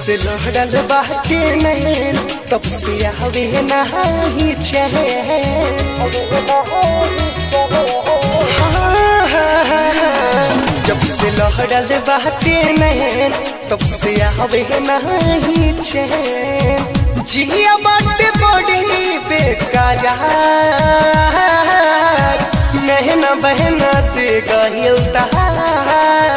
से लहरल बाटे नैन तब से आवे नाही चैन हाँ, हाँ, हाँ, जब से लहरल बाटे नैन तब से आवे नाही चैन जिया बाटे बड़ी बेकरार नहना बहना दे गहिल तहार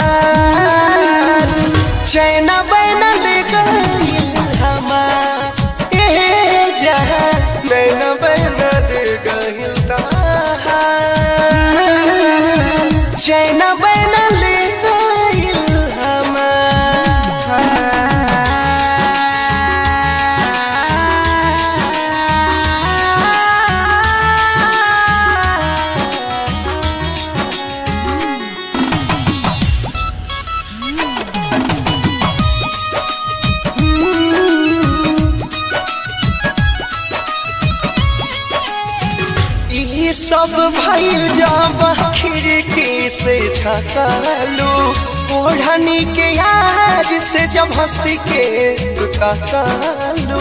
चैना बैना ले गहिल हमार ए जहां नैना बहना दे गहिल तहार चैना बैना ले गहिल ई सब भइल जब खिड़की से झकालू ओढ़नी के यार से जब हंस के तू तकालू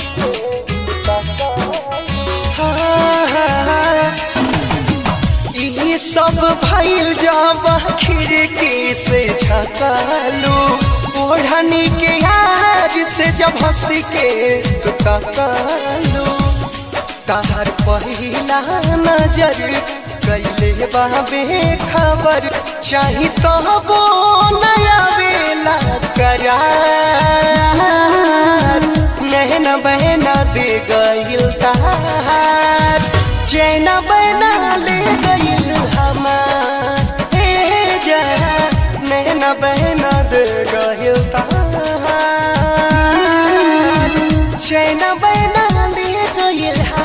हाँ, हाँ, हाँ। ई सब भइल जब खिड़की से झकालू ओढ़नी के यार से जब हंस के तू तकालू तार पहिला नजर कैले बाबे खबर चाही तो वो नया बेला करार नहना बहना दे गइल तार चैना बहना ले गइल हमार हे जा नहना बहना दे गइल तार चैना बहना ले गइल हमार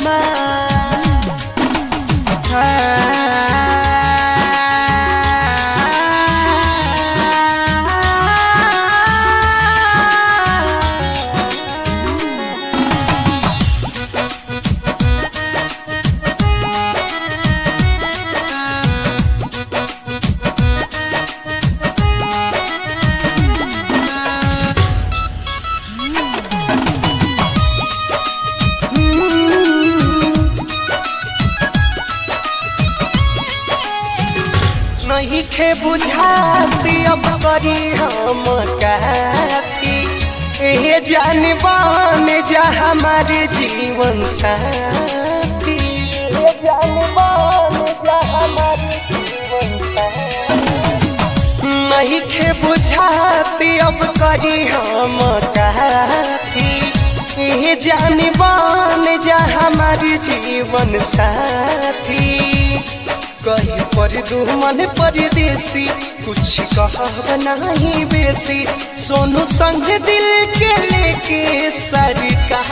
नहीं खे बुझाती अब करी हम कहती ए जानबान जा हमारे जीवन साथी ए जानबान जा हमारे जीवन साथी नहीं खे बुझाती अब करी हम कहती ए जानबान जा हमारे जीवन साथी कहीं पर दुमन परदेसी कुछ कहब नहीं बेसी सोनू संग दिल के लेके सरकार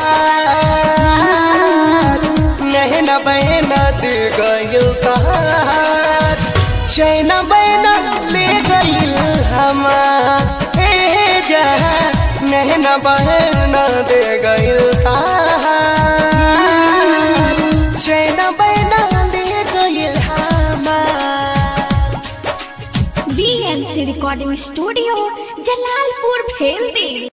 नहना बहना दे गइल तार चैना बहना ले गइल हमार ए जहां नहना बहना दे गइल तार चैना बहना ले गइल बीएनसी रिकॉर्डिंग स्टूडियो जलालपुर भेल दी